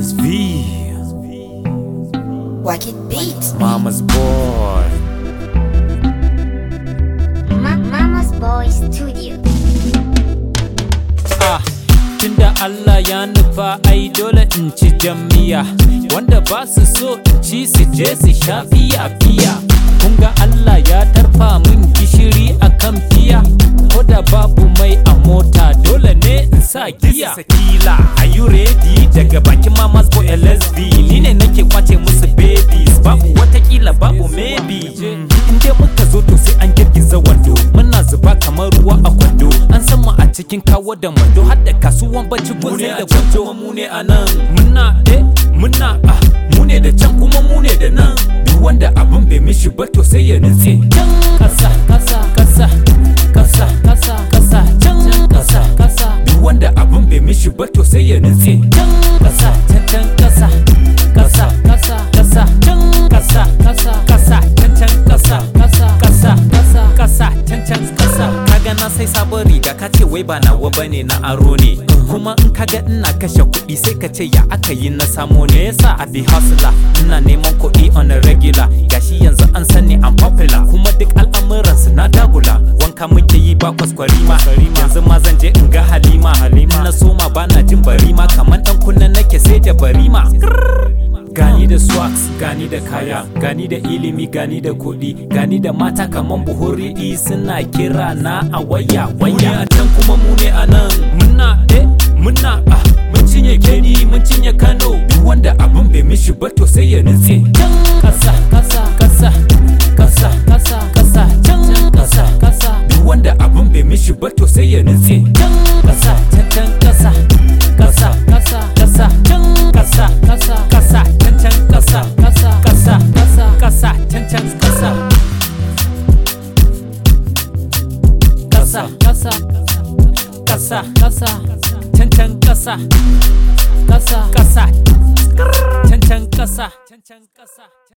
LSV, Wacky Beats. Mama's boy. Ma- Mama's Boy Studio. Ah, tunda Allah ya nufa ai dole in ci jamiya wanda ba su so in ci su je su sha fiya fiya kun ga Allah ya tarfa min gishiri a kan fiya ko da babu mai a mota dole ne in sa giya sakila are you ready daga bakin mama's boy LSV ni ne nake kwace musu babies babu watakila babu maybe in dai muka zo to sai an girgiza wando muna zuba kamar ruwa a kwando an san mu a cikin kawo da mando har da kasuwan bacci ko sai da gwanjo mu ne a nan muna eh muna ah mu ne da can kuma mu ne da nan duk wanda abin bai mishi ba to sai ya nutse can kasa kasa kasa kasa kasa kasa can kasa kasa duk wanda abin bai mishi ba to sai ya nutse can kasa can can kasa kasa kasa kasa can kasa kasa kasa can can kasa kasa kasa kasa kasa can can kasa kaga na sai sabon riga ka ce wai ba nawa bane na aro ne kuma in kaga ina kashe kuɗi sai ka ce ya aka yi na samo ne yasa a bi hustler ina neman kuɗi on a regular gashi yanzu an sani I'm popular kuma duk al'amuran su na dagula wanka muke yi ba kwaskwarima yanzu ma zan je in ga halima halima na soma bana jin barima kaman dan kunna nake sai da barima gani da swags gani da kaya gani da ilimi gani da kuɗi gani da mata kaman buhuri suna kira na a waya waya a can kuma mu ne a nan muna eh muna ah mun cinye kedi mun cinye kano duk wanda abin bai mishi ba to sai ya nutse can kasa kasa kasa kasa kasa kasa can kasa kasa duk wanda abin bai mishi ba to sai ya nutse can kasa can can kasa kasa kasa kasa can kasa kasa kasa can can kasa kasa kasa kasa kasa can can kasa kasa kasa kasa kasa can can kasa kasa kasa can can kasa can can kasa